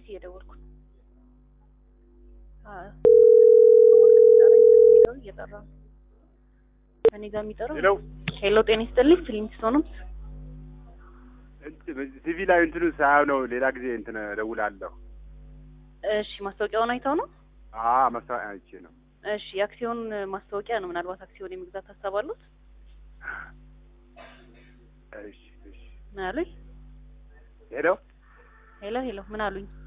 ቤት እየደወልኩ ነው። አዎ የሚጠራኝ እኔ ጋር እየጠራ ነው። እኔ ጋር የሚጠራው ሄሎ ሄሎ፣ ጤና ይስጥልኝ። ፊሊንግስቶንም ቲቪ ላይ እንትኑ ሳያው ነው። ሌላ ጊዜ እንትን እደውላለሁ። እሺ፣ ማስታወቂያውን አይተው ነው? አ ማስታወቂያ አይቼ ነው። እሺ፣ የአክሲዮን ማስታወቂያ ነው። ምናልባት አክሲዮን የመግዛት ሀሳብ አሉት? እሺ እሺ። ምን አሉኝ? ሄሎ ሄሎ ሄሎ፣ ምን አሉኝ?